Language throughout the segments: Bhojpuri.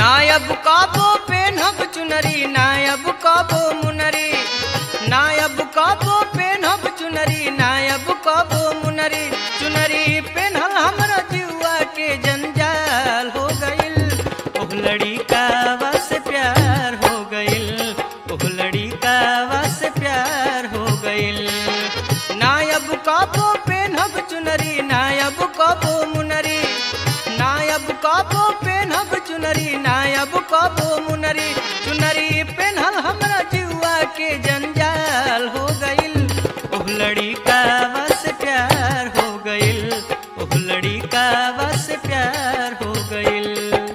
नायब काबो पेनहब चुनरी नायब काबो मुनरी नायब काबो पेनहब चुनरी नायब काबो मुनरी चुनरी पेनहल हमरा जुआ के जंजाल हो गइल ओह लड़ी का बस प्यार हो गइल ओह लड़ी का बस प्यार हो गइल नायब काबो पेनहब चुनरी नायब काबो मुनरी नायब काबो पेनहब चुनरी नायब काबो मुनरी चुनरी पेनहल हमरा जुआ के जंजाल हो गइल ओह लड़ी का बस प्यार हो गइल ओह लड़ी का बस प्यार हो गइल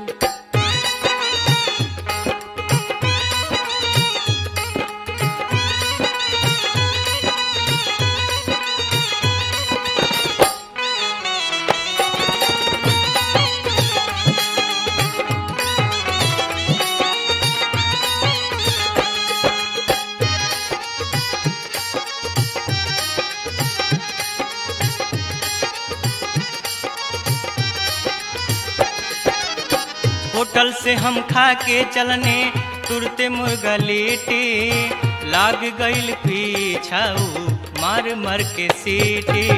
होटल से हम खा के चलने तुरते मुर्गा लेटे लाग गइल पीछाऊ मार मार के सीटे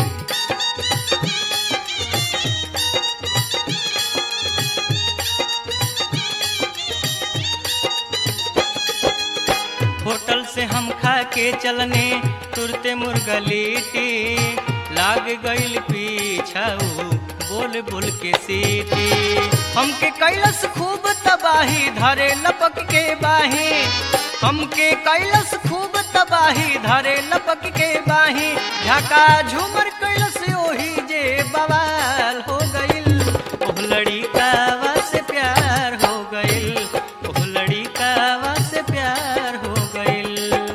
होटल से हम खा के चलने तुरते मुर्गा लेटे लाग गइल पीछाऊ बोल बोल के सीटी हमके कैलस खूब तबाही धरे लपक के बाही हमके कैलस खूब तबाही धरे लपक के बाही झका झूमर कैलस ओही जे बवाल हो गइल ओह लड़ी का से प्यार हो गइल ओह लड़ी का से प्यार हो गइल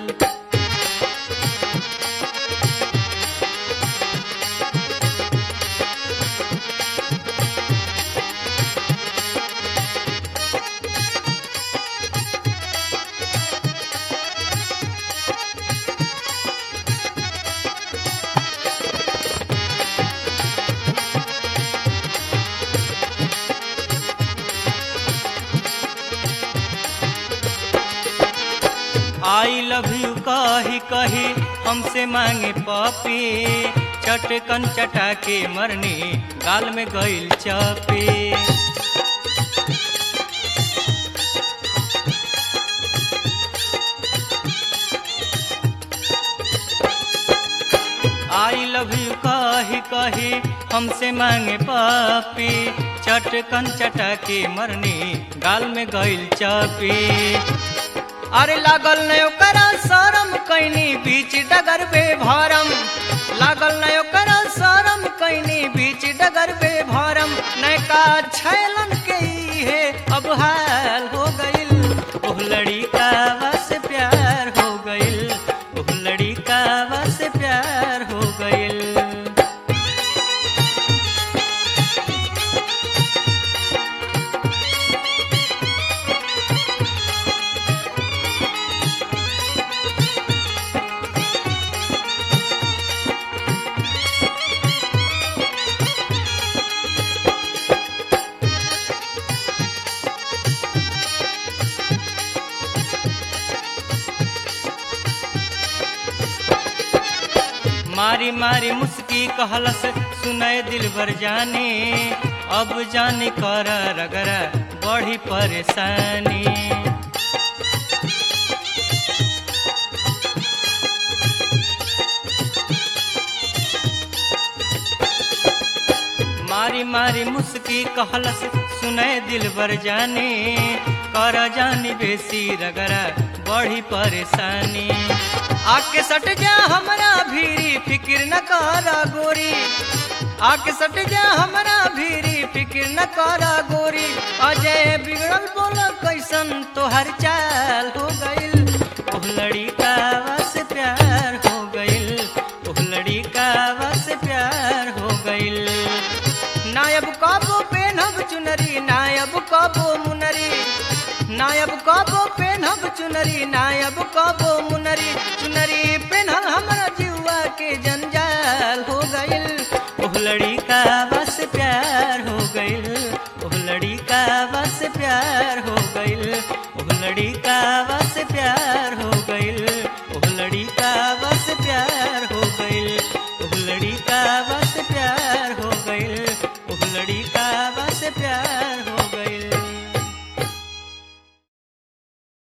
आई लव यू कही कही हमसे मांगे पपी चटकन चटा के मरनी गाल में गइल चपे आई लव यू कही कही हमसे मांगे पपी चटकन चटा के मरनी गाल में गइल चपी अरे लागल न ओकरा शरम कैनी बीच डगर बे भरम लागल न ओकरा शरम कैनी बीच डगर बे भरम नैका छैलन के है अब हाल हो गइल ओह लड़ी का बस प्यार हो गइल ओह लड़ी का बस प्यार हो गइल मारी मारी मुस्की कहलस सुनय दिल भर जाने अब जाने कर रगरा बड़ी परेशानी मारी मारी मुस्की कहलस सुनय दिल भर जाने कर जानी बेसी रगरा बड़ी परेशानी आके सट जा हमरा भीरी फिक्र न कर गोरी आके सट जा हमरा भीरी फिक्र न कर गोरी अजय बिगड़ल बोल कैसन तोहर चाल हो गइल ओह लड़ी का बस प्यार हो गइल ओह लड़ी का बस प्यार हो गइल नायब काबो पेनहब चुनरी नायब काबो मुनरी नायब काबो पेनहब चुनरी नायब काबो मुनरी चुनरी पेनहल हमरा जीवा के जन